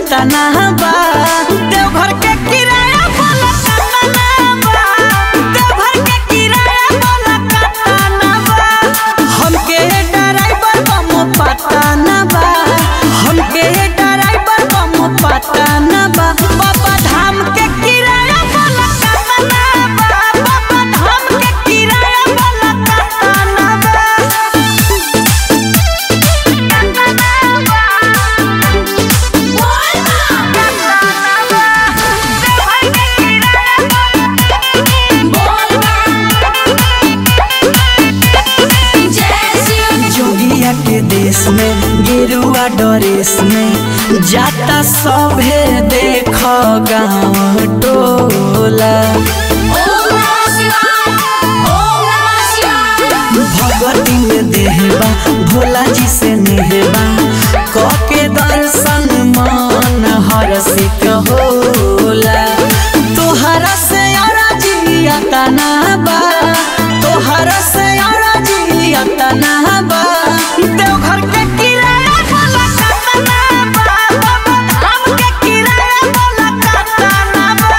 जतना बा देवघर के किराया बोला कतना बा देवघर के किराया बोला कतना बा हमके ड्राइवर बम पता न बा हमके ड्राइवर बम पता न बा बाबा धाम के किराया बोला कतना बा बाबा धाम के किराया बोला कतना बा जोगिया के देश में गेरुआ ड्रेस में जाता सभे देख गाँव टोला भगवती में देहबा भोला जी से नेहबा कके दर्शन मन हरसिक होला तोहरा से अरजिया तना बा तोहरा से अरजिया तना बा देवघर के किराया बोला कतना बा बाबा धाम के किराया बोला कतना बा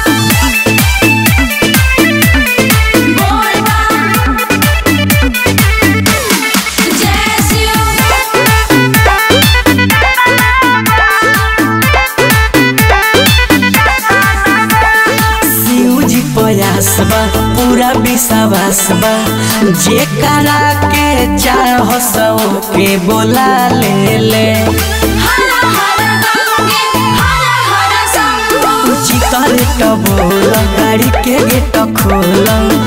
शिव जी प्रयास बा पूरा विश्वास बा जे करा के चाह सौ के बोला ले ले चितर बोल गाड़ी के गेट खोल